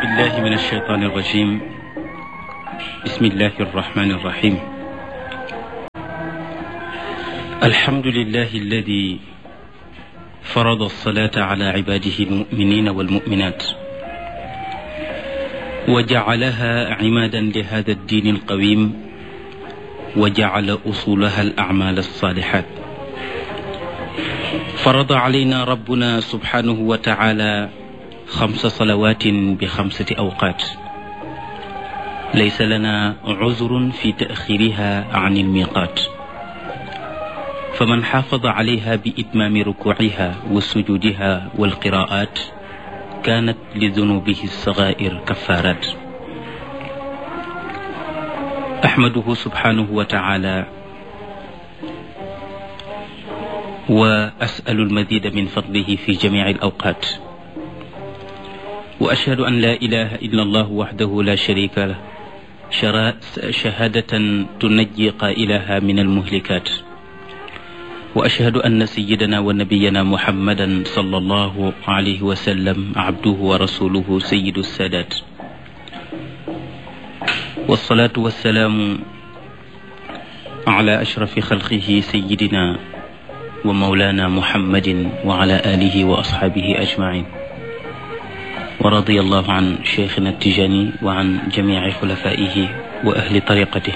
بالله من الشيطان الرجيم بسم الله الرحمن الرحيم الحمد لله الذي فرض الصلاة على عباده المؤمنين والمؤمنات وجعلها عمادا لهذا الدين القويم وجعل أصولها الأعمال الصالحات فرض علينا ربنا سبحانه وتعالى خمس صلوات بخمسة أوقات ليس لنا عذر في تأخيرها عن الميقات فمن حافظ عليها بإتمام ركوعها وسجودها والقراءات كانت لذنوبه الصغائر كفارات أحمده سبحانه وتعالى وأسأل المزيد من فضله في جميع الأوقات وأشهد أن لا إله إلا الله وحده لا شريك له شهادة تنجي قائلها من المهلكات وأشهد أن سيدنا ونبينا محمدا صلى الله عليه وسلم عبده ورسوله سيد السادات والصلاة والسلام على أشرف خلقه سيدنا ومولانا محمد وعلى آله وأصحابه أجمعين ورضي الله عن شيخنا التجاني وعن جميع خلفائه وأهل طريقته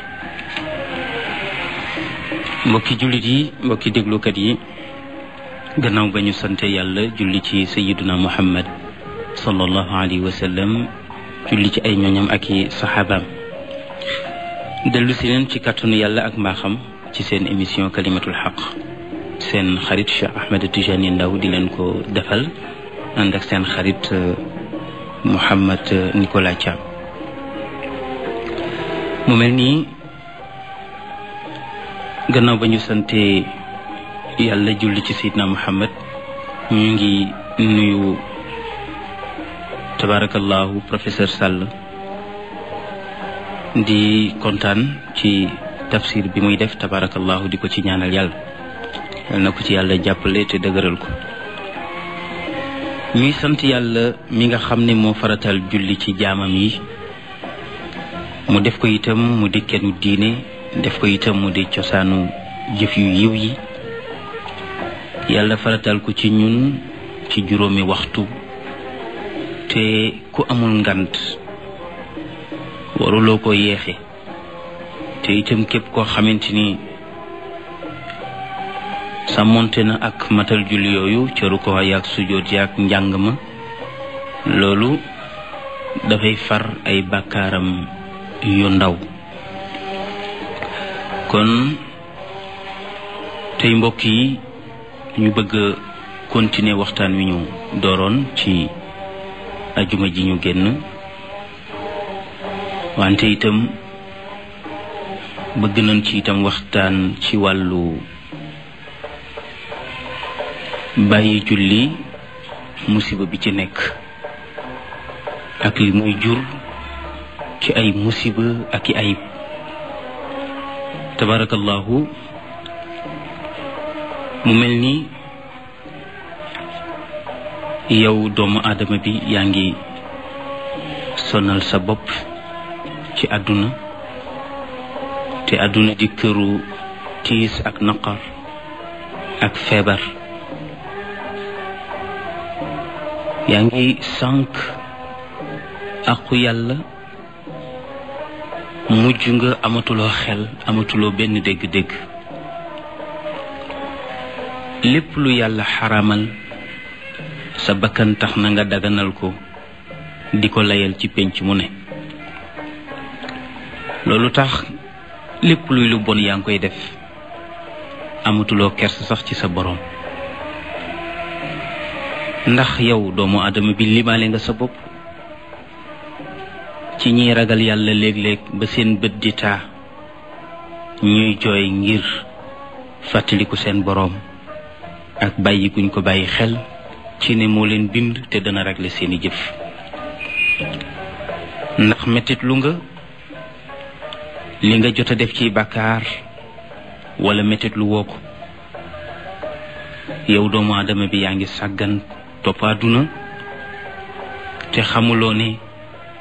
mbokki jullit yi mbokki déglukat yi gannaaw ba ñu sante yàlla julli ci sayiduna muhammad sallallahu alayhi wa sallam julli ci ay ñooñam ak i saxaabaam dellu si leen ci kàttanu yàlla ak mbaaxam ci seen émission kalimatul xaq seen xarit Cheikh Ahmed Tijani Ndaw di leen ko defal ànd ak seen xarit Mouhamed Nicolas Thiam mu mel nii gannaaw ba ñu sante yàlla julli ci Seydina Muhammad ñu ngi nuyu tabarakallahu professeur Sall di kontaan ci tafsir bi muy def tabarakallahu di ko ci ñaanal yàlla yal na ko ci yàlla jàppale te dëgëral ko ñuy sant yàlla mi nga xam ne moo faratal julli ci jaamam yi mu def ko itam mu di kennu diine def ko itam mu di cosaanu jëf yu yiw yi yàlla faratal ko ci ñun ci juróomi waxtu te ku amul ngant waruloo ko yeexe te itam képp koo xamante ni sàmmonte na ak matal julli yooyu ca rukkoo yaak sujjóot yaak njàng ma loolu dafay far ay bàkkaaram yu ndaw kon tey mbokk yi ñu bëgg a continuer waxtaan wi ñu dooroon ci ajuma ji ñu génn wante itam bëgg nañ ci itam waxtaan ci wàllu bàyyi julli musiba bi ci nekk ak li muy jur ci ay musiba ak i ayib tabarakallahu mu mel ni yow doomu aadama bi yaa ngi sonal sa bopp ci àdduna te àdduna di këru tiis ak naqar ak feebar yaa ngi sànq aqu yàlla mujj nga amatuloo xel amatuloo benn dégg-dégg lépp lu yàlla xaramal sa bakkan tax na nga daganal ko di ko layal ci pénc mu ne loolu tax lépp luy lu bon yaa ngi koy def amatuloo kers sax ci sa boroom ndax yow doomu aadama bi limaale nga sa bopp ci ñiy ragal yàlla léeg-léeg ba seen bët di taa ñuy jooy ngir fàttaliku seen boroom ak bàyyi guñ ko bàyyi xel ci ne moo leen bind te dana régler seeni jëf ndax mettit lu nga li nga jot a def ci bàkkaar wala mettit lu woo ko yow doomu aadama bi yaa ngi sàggan topp àdduna te xamuloo ne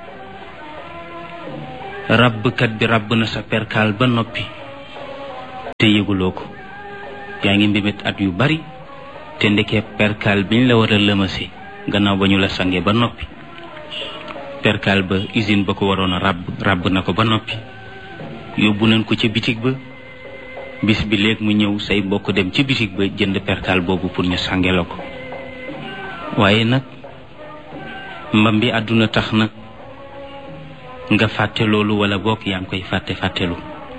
ràbbkat bi ràbb na sa perkaal ba noppi te yëguloo ko yaa ngi mbébét at yu bari te ndekee perkaal biñ la war a lëmase gannaaw ba ñu la sange ba noppi perkaal ba usine ba ko waroon a ràbb ràbb na ko ba noppi yóbbu nañ ko ca bitig ba bis bi léeg mu ñëw say mbokk dem ci bitig ba jënd perkaal boobu pour ñu sange la ko waaye nag mbam bi àdduna tax nag nga fàtte loolu wala bokk yaa ngi koy fàtte fàttelu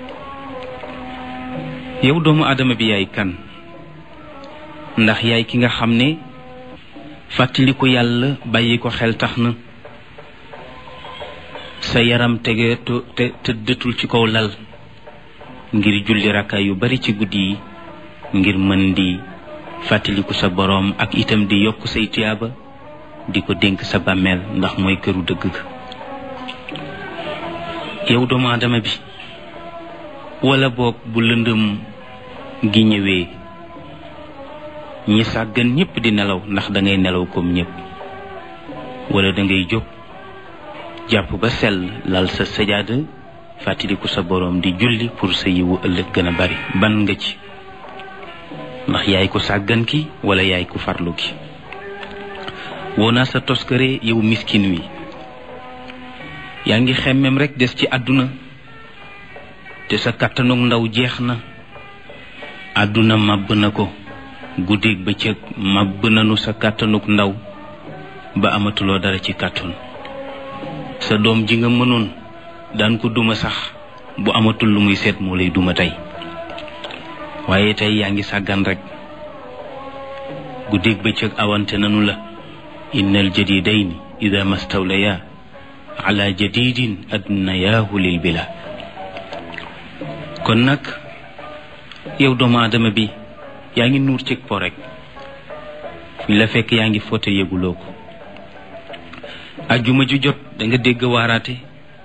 yow doomu aadama bi yaay kan ndax yaay ki nga xam ne fàttaliku yàlla bàyyi ko xel tax na sa yaram tege te tëddatul ci kaw lal ngir julli rakka yu bari ci guddi yi ngir mën di fàttaliku sa boroom ak itam di yokk say tiyaaba di ko dénk sa bàmmeel ndax mooy këru dëgg ga yow doomu aadama bi wala boog bu lëndëm gi ñëwee ñi sàggan ñépp di nelaw ndax da ngay nelaw comme ñépp wala da ngay jóg jàpp ba sell lal sa sajaada fàttaliku sa boroom di julli pour sa yiwu ëllëg gën a bari ban nga ci ndax yaay ko sàggan ki wala yaay ko farlu ki woo naa sa toskare yow miskin wi yaa ngi xemmem rekk des ci àdduna te sa kàttanug ndaw jeex na àdduna màbb na ko guddeeg bëccëg màbb nanu sa kàttanug ndaw ba amatuloo dara ci kàttan sa doom ji nga mënoon daan ko duma sax bu amatul lu muy seet moo lay duma tey waaye tey yaa ngi sàggan rekk guddeeg bëccëg awante nanu la innal jadidayni ida mastawlaya ala jadidin adnayaahu lil bila kon nag yow doomu aadama bi yaa ngi nuur cig po rek fi la fekk yaa ngi foote yëguloo ko ajjuma ju jot da nga dégg waaraate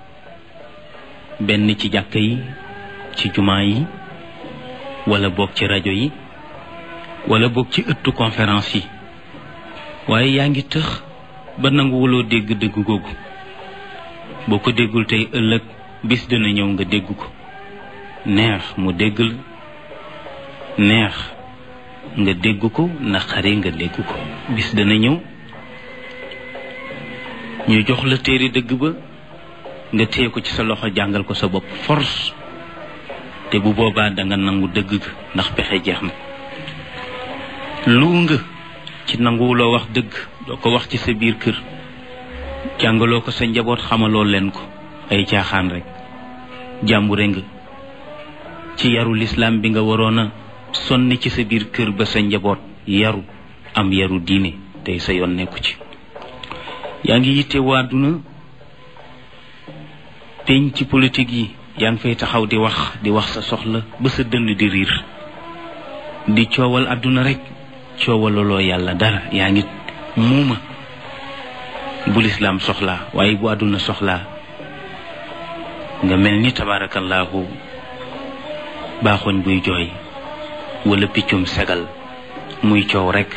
benn ci jàkka yi ci jumaa yi wala boog ci rajo yi wala boog ci ëttu conférence yi waaye yaa ngi tëx ba nanguwuloo dégg dëgg googu boo ko déggul tey ëllëg bis dina ñëw nga dégg ko neex mu dégg la neex nga dégg ko naqari nga dégg ko bis dana ñëw ñu jox la téere dëgg ba nga téye ko ci sa loxo jàngal ko sa bopp force te bu boobaa danga nangu dëgg ga ndax pexe jeex na lu nga ci nanguwuloo wax dëgg doo ko wax ci sa biir kër jàngaloo ko sa njaboot xamaloo leen ko ay caaxaan rek jàmbure nga ci yaru lislaam bi nga waroon a sonni ci sa biir kër ba sa njaboot yaru am yaru diine tey sa yoon nekku ci yaa ngi yitte waaduna peñ ci politique yi yaa ngi fay taxaw di wax di wax sa soxla ba sa dënn di riir di coowal àdduna rek coowalaloo yàlla dara yaa ngi muuma bu lislaam soxlaa waaye bu àdduna soxlaa nga mel ni tabaarakallaahu baaxoñ buy jooy wala piccum segal muy coow rekk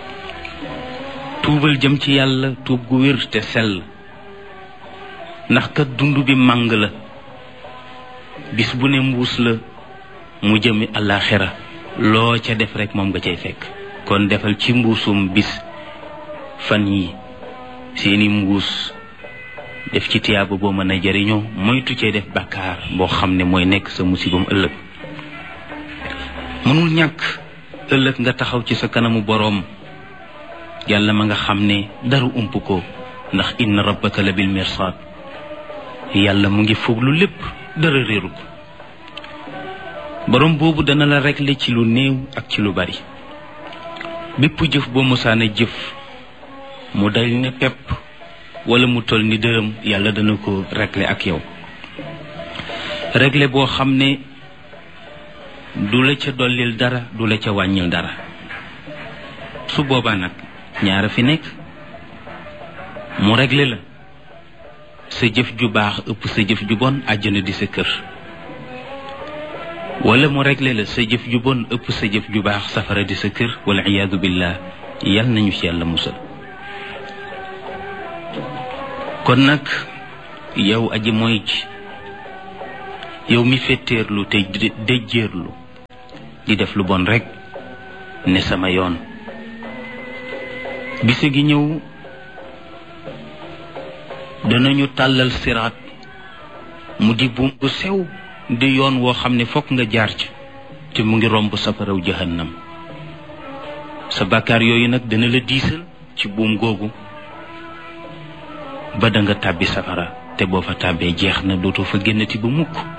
tuubal jëm ci yàlla tuub gu wér te sell ndax kat dund bi màng la bis bu ne mbuus la mu jëmi àllaaxira loo ca def rekk moom nga cay fekk kon defal ci mbuusum bis fan yi seeni mbuus def ci tiyaaba boo mën a jariñoo moytu cee def bàkkaar boo xam ne mooy nekk sa musibam ëllëg mënul ñàkk ëllëg nga taxaw ci sa kanamu boroom yàlla ma nga xam ne dara ump ko ndax inna rabbaka la bil mirsaad yàlla mu ngi fooglu lépp dara réeru ko boroom boobu dana la régler ci lu néew ak ci lu bari bépp jëf boo mosaana jëf mu dal ne pepp wala mu toll ni dërëm yàlla dana ko régler ak yow régler boo xam ne du la ca dollil dara du la ca wàññil dara su boobaa nag ñaara fi nekk mu régler la sa jëf ju baax ëpp sa jëf ju bon àjjana di sa kër wala mu régler la sa jëf ju bon ëpp sa jëf ju baax safara di sa kër wala iyaadu billah yal nañu ci yàlla musal kon nag yow aji mooy ci yow mi fetteerlu te déjjeerlu di def lu bon rekk ne sama yoon bise gi ñëw danañu tàllal siraat mu di buum bu sew di yoon woo xam ne fokk nga jaar ci te mu ngi romb safaraw jahannam sa bàkkaar yooyu nag dana la diisal ci buum googu ba da nga tàbbi safara te boo fa tàbbee jeex na dootoo fa génnati ba mukk